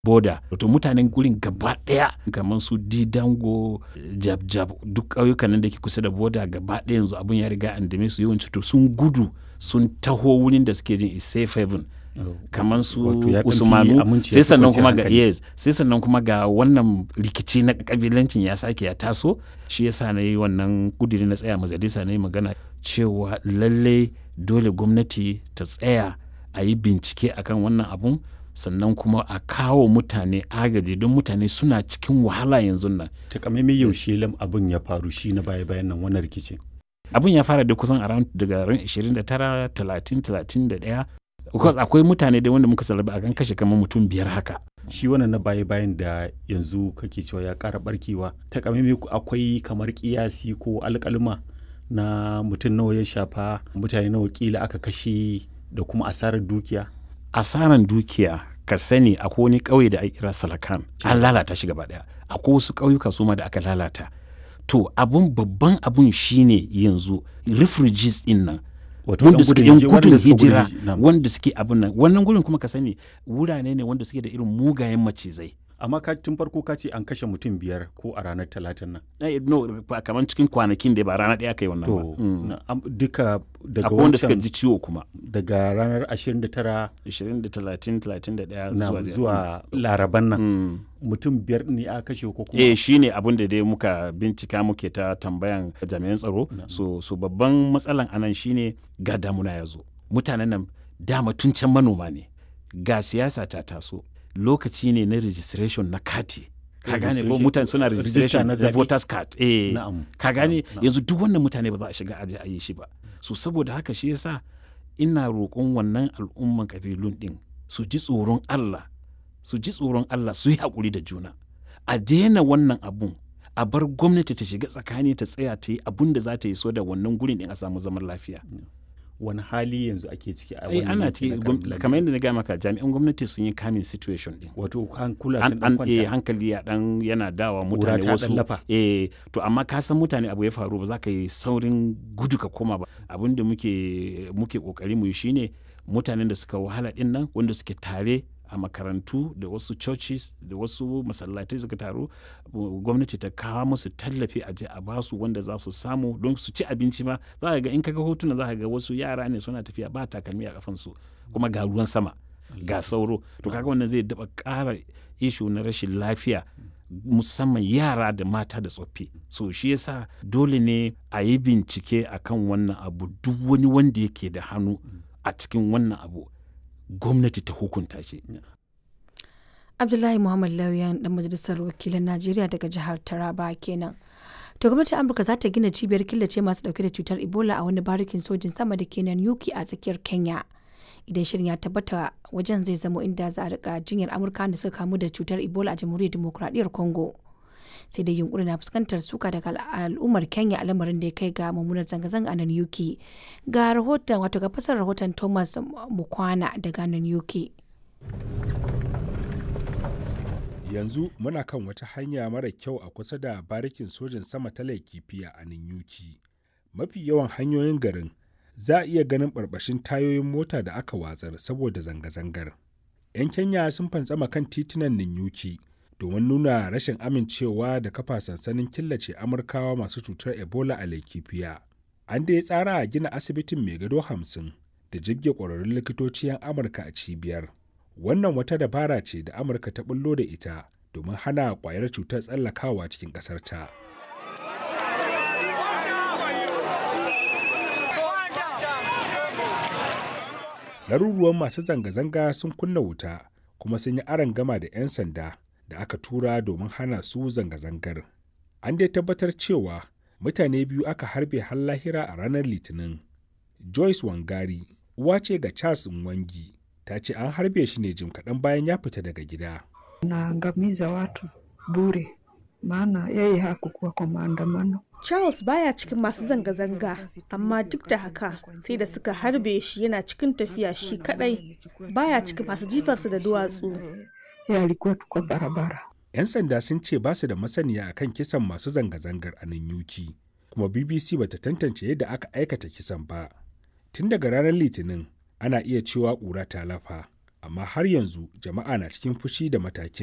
boda wato mutanen gurin gaba daya kamar su didango jabjab duk ƙauyukan nan da ke kusa da boda gaba daya yanzu abun ya riga an dame su yawanci to sun gudu sun taho wurin da suke jin is safe haven kamar su usmanu sai sannan kuma ga yes sai sannan kuma ga wannan rikici na kabilancin ya sake ya taso shi yasa na yi wannan kudiri na tsaya majalisa na yi magana cewa lallai dole gwamnati ta tsaya a yi bincike akan wannan abun sannan kuma a kawo mutane agaji don mutane suna cikin wahala yanzu nan takamaimai yaushe lam abin ya faru shi na baya bayan nan wannan rikici abin ya fara da kusan around daga ran 29 30 31 because akwai mutane da wanda muka salaba akan kashe kamar mutum biyar haka shi wannan na baya bayan da yanzu kake cewa ya ƙara barkewa takamaimai akwai kamar kiyasi ko alƙalma na mutum nawa ya shafa mutane nawa kila aka kashe da kuma asarar dukiya asaran dukiya ka sani akwai wani ƙauye da ake kira salakan an lalata shi gaba daya akwai wasu ƙauyuka su ma da aka lalata to abun babban abun shine yanzu refugees din nan wanda suke yan gudun hijira wanda suke abun nan wannan gurin kuma ka sani wurare ne wanda suke da irin mugayen macizai amma ka tun farko ka ce an kashe mutum biyar ko a ranar talatin nan no kamar cikin kwanakin da ba rana ɗaya kai wannan ba duka daga akwai wanda suka ji ciwo kuma daga ranar 29 20 30 31 zuwa zuwa laraban nan mutum biyar ne a kashe ko kuma eh shine abin da dai muka bincika muke ta tambayan jami'an tsaro so so babban matsalan anan shine ga damuna ya zo mutanen nan dama tun can manoma ne ga siyasa ta taso lokaci ne na registration na kati ka gane ko mutane suna registration na voters card eh ka gane yanzu duk wannan mutane ba za a shiga aje a yi shi ba so saboda haka shi yasa ina roƙon wannan al'umman kabilun din su ji tsoron Allah su ji tsoron Allah su yi haƙuri da juna a daina wannan abun a bar gwamnati ta shiga tsakani ta tsaya ta yi abun da za ta yi so da wannan gurin din a samu zaman lafiya wani hali yanzu ake ciki a wannan ana ciki kamar yadda na gaya maka jami'an gwamnati sun yi kamin situation din wato hankula sun dan kwanta hankali ya dan yana dawa mutane wasu eh to amma ka san mutane abu ya faru ba za ka yi saurin gudu ka koma ba abin da muke muke kokari mu yi shine mutanen da suka wahala din nan wanda suke tare a makarantu da wasu churches da wasu masallatai suka taru gwamnati ta kawo musu tallafi a je a basu wanda za su samu don su ci abinci ma za ka ga in kaga hotuna za ka ga wasu yara ne suna tafiya ba takalmi a kafansu kuma ga ruwan sama ga sauro to kaga wannan zai daba ƙara ishu na rashin lafiya musamman yara da mata da tsoffi so shi yasa dole ne a yi bincike akan wannan abu duk wani wanda yake da hannu a cikin wannan abu gwamnati ta hukunta shi. Abdullahi Muhammad Lauyan dan majalisar wakilan Najeriya daga jihar Taraba kenan. To gwamnatin Amurka za ta gina cibiyar killace masu dauke da cutar Ebola a wani barikin sojin sama da kenan Yuki a tsakiyar Kenya. Idan shirin ya tabbata wajen zai zamo inda za a rika jinyar Amurka da suka kamu da cutar Ebola a Jamhuriyar Dimokuraɗiyyar Congo. sai dai yunkuri na fuskantar suka daga al'ummar kenya a lamarin da ya kai ga mummunar zanga-zanga a nan uk ga rahoton wato ga fasar rahoton thomas mukwana daga nan uk yanzu muna kan wata hanya mara kyau a kusa da barikin sojin sama ta laikifiya a nan yuki mafi yawan hanyoyin garin za a iya ganin barbashin tayoyin mota da aka watsar saboda zanga-zangar 'yan kenya sun fantsama kan titunan ninyuki domin nuna rashin amincewa da kafa sansanin killace amurkawa masu cutar ebola a laikifiya an da ya tsara a gina asibitin mai gado hamsin da jibge ƙwararrun likitoci 'yan amurka a cibiyar wannan wata dabara ce da amurka ta bullo da ita domin hana ƙwayar cutar tsallakawa cikin ƙasarta laruruwan masu zanga-zanga sun kunna wuta kuma sun yi aron gama da 'yan sanda da aka tura domin hana su zanga-zangar. An dai tabbatar cewa mutane biyu aka harbe har lahira a ranar Litinin. Joyce Wangari, uwa ce ga Charles Nwangi, ta ce an harbe shi ne jim kaɗan bayan ya fita daga gida. Naangamiza watu bure, maana yeye hakukuwa kwa maandamano. Charles baya cikin masu zanga-zanga, amma duk da haka sai da suka harbe shi yana cikin tafiya shi kadai baya cikin masu jifarsa da duwatsu. ya alikuwa tu kwa barabara. 'Yan sanda sun ce ba su da masaniya akan kisan masu zanga-zangar a nan yuki, kuma BBC bata tantance yadda aka aikata kisan ba. Tun daga ranar Litinin, ana iya cewa ƙura ta lafa. amma har yanzu jama'a na cikin fushi da matakin